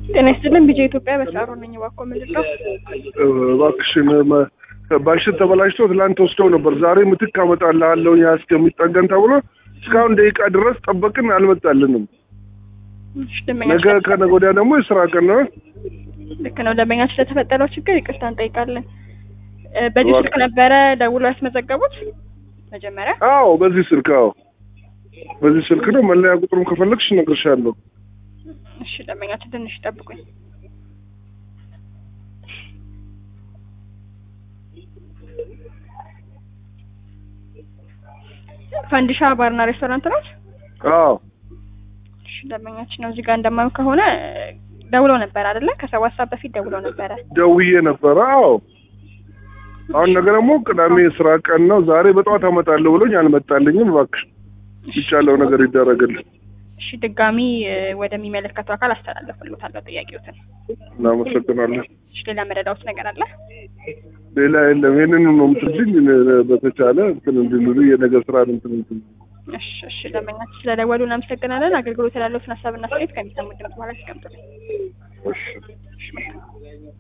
ጤና ይስጥልን ቢጄ ኢትዮጵያ በሳሮ ነኝ። እባክዎ ምንድን ነው? እባክሽን መ- ባልሽን ተበላሽቶ ትላንት ወስደው ነበር። ዛሬ ምትክ አመጣልሃለሁ ያ እስከሚጠገን ተብሎ እስካሁን ደቂቃ ድረስ ጠበቅን፣ አልመጣልንም። እሺ፣ ደንበኛ ነገ ከነገ ወዲያ ደግሞ የስራ ቀን ነው። ልክ ነው። ደንበኛችን ለተፈጠረው ችግር ይቅርታ እንጠይቃለን። እ፣ በዚህ እባክህ። ስልክ ነበረ ደውለው ያስመዘገቡት መጀመሪያ? አዎ በዚህ ስልክ አዎ በዚህ ስልክ ነው። መለያ ቁጥሩም ከፈለግሽ እነግርሻለሁ። እሺ፣ ደንበኛችን ትንሽ ይጠብቁኝ። ፈንዲሻ ባርና ሬስቶራንት ነው። አዎ እሺ፣ ደንበኛችን ነው። እዚህ ጋር እንደማየው ከሆነ እ፣ ደውለው ነበር አይደለ? ከሰባት ሰዓት በፊት ደውለው ነበረ። ደውዬ ነበረ። አዎ አሁን ነገ ደግሞ ቅዳሜ የስራ ቀን ነው። ዛሬ በጠዋት አመጣለሁ ብሎኝ አልመጣልኝም። እባክሽ ይቻለው ነገር ይደረግልን። እሺ፣ ድጋሚ እ፣ ወደሚመለከተው አካል አስተላለፍልዎታለሁ ጥያቄዎትን። እናመሰግናለን። እሺ፣ ሌላ መረዳዎት ነገር አለ? ሌላ የለም። ይህንን ነው የምትልኝ። በተቻለ እንትን እንድንሉ የነገ ስራ እንትን እንትን እሺ፣ እሺ ደንበኛችን ስለደወሉ እናመሰግናለን። አገልግሎት ላለዎትን ሀሳብና አስተያየት ከሚሰሙ ድምጽ በኋላ ያስቀምጡልኝ። እሺ